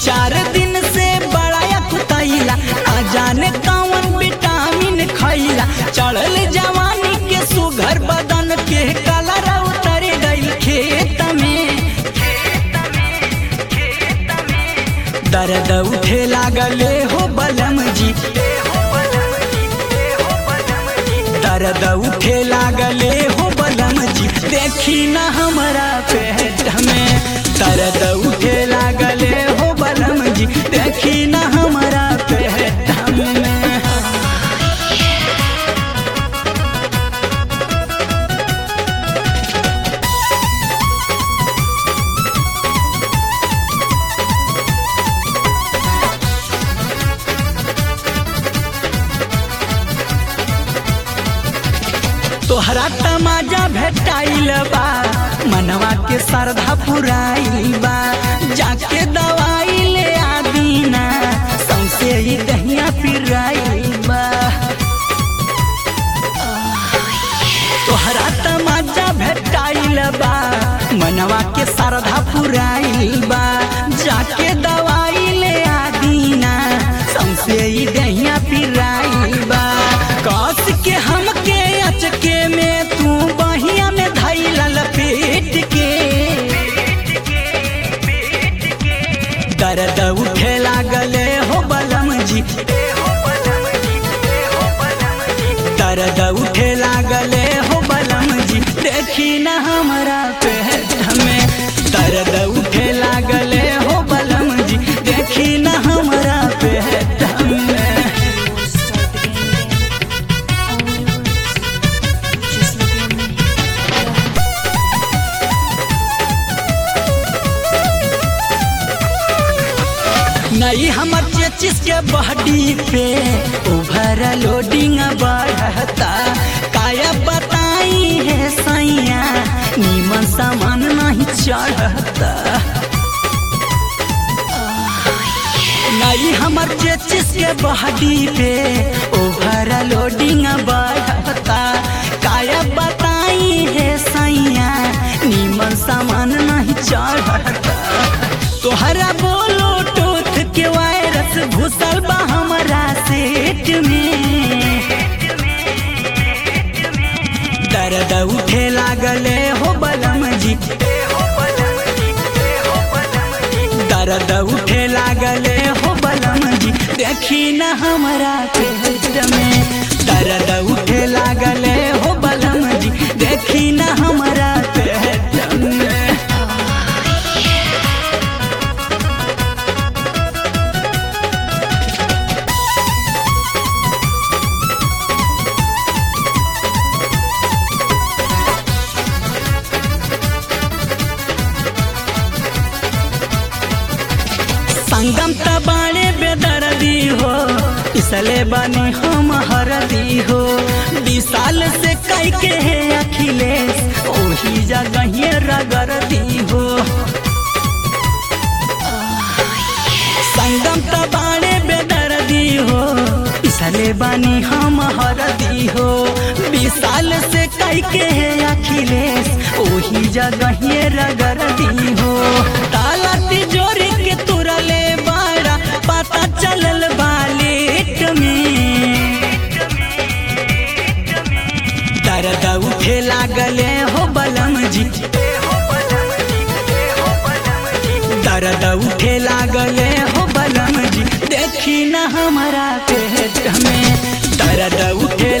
चार दिन से बड़ा कुतैला आ जाने कौन विटामिन खैला चढ़ल जवानी के सुघर बदन के कलर उतर गई खेत में दर्द उठे लागले हो बलम जी दर्द उठे लागले हो बलम जी देखी न हमारा पेट में दर्द उठे लागले हो बलम जी देखी न हमारा पेट में तोहरा तमाजा भेटाइल बा मनवा के श्रद्धा पुराइल बा जाके दवाई ले आदीना सौसे ही दहिया पिराइल बा तोहरा तमाजा भेटाइल बा मनवा के श्रद्धा पुराइल बा जाके दवाई ले आदीना सौसे ही दहिया पिराइल बा कस के हमके अचके में तू बहिया में धैल लपेट के दर्द उठे लागले हो बलम जी दर्द उठे लागले हो बलम जी देखी न हमारा पेट में दर्द उठे लागले हो बलम जी देखी न हमारा पेट में Just look at me. नहीं हमर चेचिस के बॉडी पे ओवर लोडिंग बढ़ता काया बताई है सैया नीमन सामान नहीं चढ़ता नहीं हमर चेचिस के बॉडी पे ओवर लोडिंग बढ़ता काया बताई है सैया नीमन सामान नहीं चढ़ता तोहरा बोलो टोथ के वायरस घुसल बा हमारा सेट में दर्द उठे लागले हो बलम जी दर्द उठे लागले हो बलम जी देखी न हमारा पेट में दर्द उठे लागले हो बलम जी देखी न हमारा पेट में संगम तबाड़े बेदर्दी हो इसले बनी हम हरदी हो विशाल से कई के है अखिलेश ओही जगह रगरदी हो संगम तबाड़े बेदर्दी हो इसले बनी हम हरदी हो विशाल से कई के है अखिलेश ओही जगह रगरदी हो ताला तिजोरी के तुरले बाड़ा पता चलल बालेट में दर्द उठे लागले हो बलम जी दर्द उठे लागले हो बलम जी देखी न हमारा पेट में दर्द उठे